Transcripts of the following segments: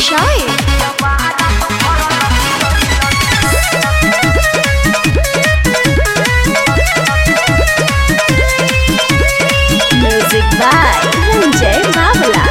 Shy. Music by Ranjay Babla.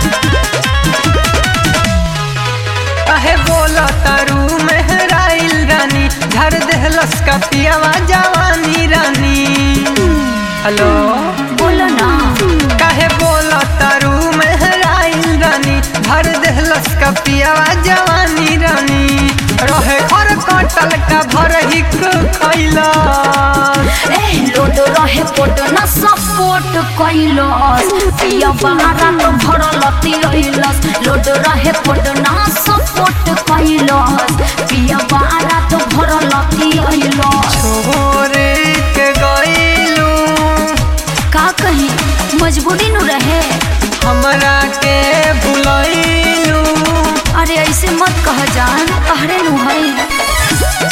कहे बोलो तारू मेहराइल रानी झर देहलस का पियावा जवानी रानी हेलो बोलो ना कहे बोलो तारू मेहराइल रानी झर देहलस का पियावा जवानी रानी रहे घर कटल का भर हिक खैला ए लोड रहे पोट न सपोर्ट कैलस पिया बारा तो भरल तिरैलस लोड रहे पोट न सपोर्ट कैलस पिया बारा तो भरल तिरैलस छोरे के गइलू का कही मजबूरी नु रहे हमरा के भुलैलू अरे ऐसे मत कह जान तहरे नु है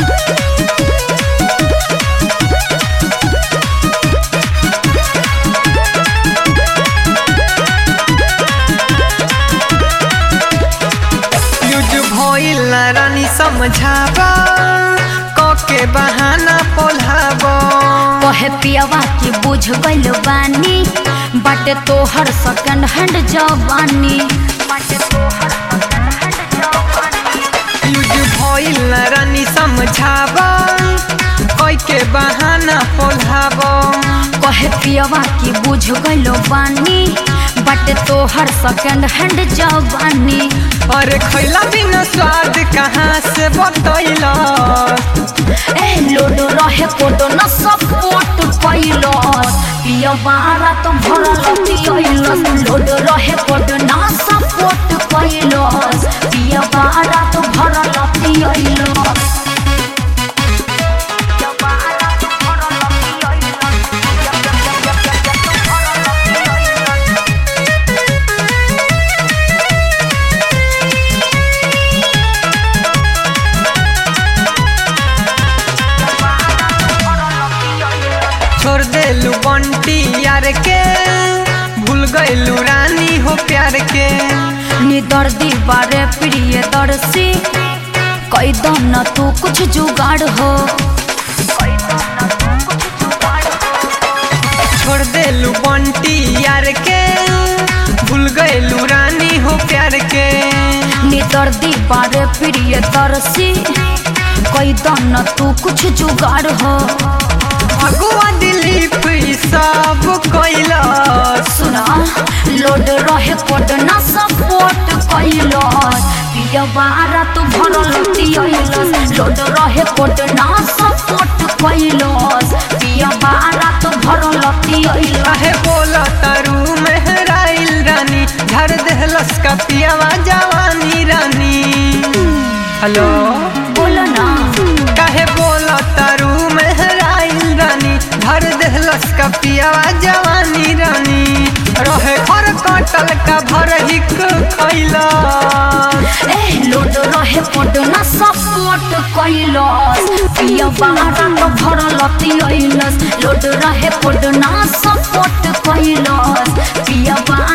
यूज भइल ना रानी समझाबा कके बहाना पोल्हाबा कहे पियावा की बुझ गइल बानी बाटे तोहर सेकंड हैंड जवानी बाटे तोहर second hand जवानी। यूज भइल ना रानी समझाबा कके बहाना पोल्हाबा कहे पियावा की बुझ गइल बानी बाटे तोहर सेकंड हैंड जवानी अरे खैला बिना स्वाद कहाँ से बतैला ए लोड रहे कोड न सपोर्ट कैलस पियावा रात भरल तियलस लोड रहे कोड न सपोर्ट कैलस पियावा रात भरल तियलस छोड़ देलू बंटी यार के भूल गइलू रानी हो प्यार के निदर्दी बारे प्रिय दर्शी कई दम न तू कुछ जुगाड़ हो छोड़ देलू बंटी यार के भूल गइलू रानी हो प्यार के निदर्दी बारे प्रिय दर्शी कई दम न तू कुछ जुगाड़ हो अगुआ दिलीप ई सब कैला सुना लोड रहे कोड न सपोर्ट कैलस पिया बारा तू भरल तियलस लोड रहे कोड न सपोर्ट कैलस पिया बारा तू भरल तियलस काहे बोला तारू मेहराइल रानी झर देहलस का पियावा जवानी रानी हेलो बोलो ना काहे बोला तारू मेहराइल रानी झर देहलस का पियावा जवानी रानी रहे घर कटल का भर हिक खैला ए लोड रहे कोड न सपोर्ट कैलस पिया बारा तो भरल तियलस लोड रहे कोड न सपोर्ट कैलस पिया बारा